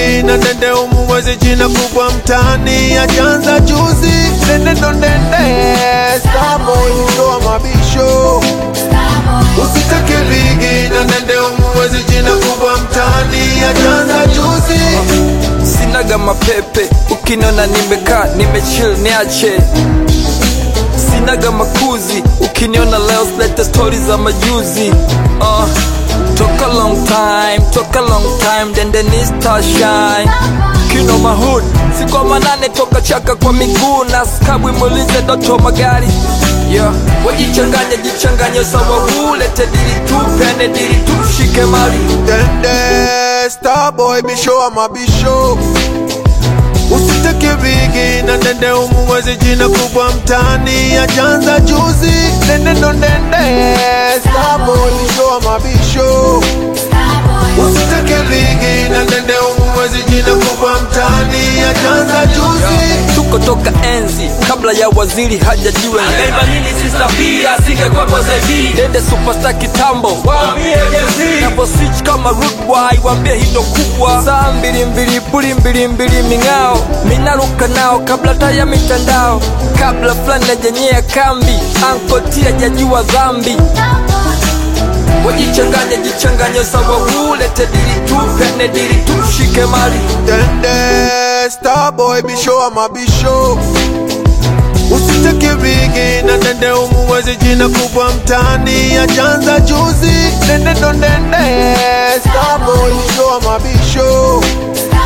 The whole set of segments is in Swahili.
bigi na ndende umuwezi jina kubwa mtani ajanza juzi ndende ndo ndende Starboy ndoa mabisho usitake bigi na ndende umuwezi jina kubwa mtani ajanza juzi sinaga mapepe ukiniona nimekaa nimechill niache sinaga makuzi ukiniona leo silete stori za majuzi uh, toka long time toka long time dendeni star shine kino mahood sikwa manane toka chaka kwa miguu na skabwi mulize doto magari yeah. wajichanganya jichanganye sawa huu lete dili tu pende dili tu shike mali Dende Starboy bisho wa mabisho Usitake bigi na ndende umuwezi jina kubwa mtani ajanza juzi Ndende ndo ndende Starboy bisho wa mabisho Usitake bigi na ndende umuwezi jina kubwa mtani ajanza juzi tuko toka enzi kabla ya waziri hajajiwe Naiba nini sister pia singekwepo zaidi dende superstar kitambo Waambie Jay-Z Napo switch kama rude boy wambie hindo kubwa saa mbili mbili puli mbili mbili ming'ao minaruka nao kabla taya mitandao kabla fulani najenyea kambi ankotia jajua dhambi wajichanganya jichanganye sawa ulete dili tu pene dili tu shike mali Dende Starboy bisho wa mabisho Usitake bigi na ndende umuwezi jina kubwa mtani ajanza juzi Ndende ndo ndende Starboy bisho wa mabisho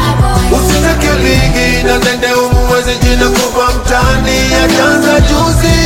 Usitake bigi na ndende umuwezi jina kubwa mtani ajanza juzi